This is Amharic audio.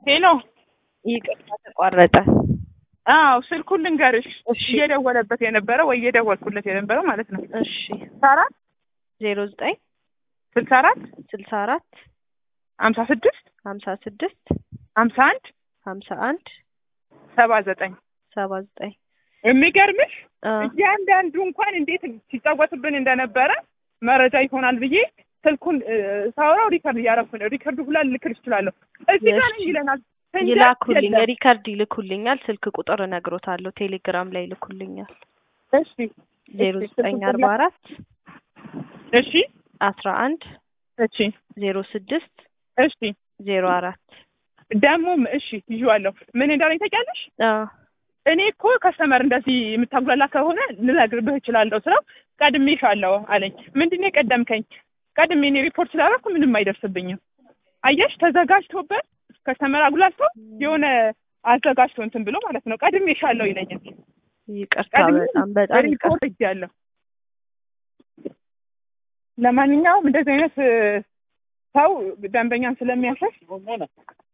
ሄሎ ይቅርታ ተቋረጠ። አዎ ስልኩን ልንገርሽ እሺ እየደወለበት የነበረ ወይ እየደወልኩለት የነበረው ማለት ነው እሺ ስልሳ አራት ዜሮ ዘጠኝ ስልሳ አራት ስልሳ አራት ሀምሳ ስድስት ሀምሳ ስድስት ሀምሳ አንድ ሀምሳ አንድ ሰባ ዘጠኝ ሰባ ዘጠኝ የሚገርምሽ አ እያንዳንዱ እንኳን እንዴት ሲጫወትብን እንደነበረ መረጃ ይሆናል ብዬ ስልኩን እ፣ ሳወራው ሪከርድ እያደረኩ ነው። ሪከርድ ሁላ ልክል እችላለሁ። እዚህ ጋር ነኝ እሺ። ይለናል። ስንደርስ ይላኩልኝ፣ የለም። ሪከርድ ይልኩልኛል። ስልክ ቁጥር እነግሮታለሁ። ቴሌግራም ላይ ይልኩልኛል። እሺ ዜሮ እሺ፣ ዘጠኝ ስልክ አርባ አራት እሺ አስራ አንድ እሺ ዜሮ ስድስት እሺ ዜሮ አራት ደግሞም እሺ ይዤዋለሁ። ምን እንዳለኝ ታውቂያለሽ? አ እኔ እኮ ከስተመር እንደዚህ የምታጉላላ ከሆነ ልነግርብህ እችላለሁ ስለው ቀድሜሻለሁ አለኝ። ምንድን ነው የቀደምከኝ? ቀድሜ እኔ ሪፖርት ስላደረኩ ምንም አይደርስብኝም። አየሽ ተዘጋጅቶበት ከስተመር አጉላልቶ የሆነ አዘጋጅቶ እንትን ብሎ ማለት ነው ቀድሜሻለሁ ይለኛል። ይቅርታ ቀድሜ በጣም በጣም ይቅርታ። ሪፖርት እያለሁ ለማንኛውም እንደዚህ አይነት እ፣ ሰው ደንበኛን ስለሚያሸሽ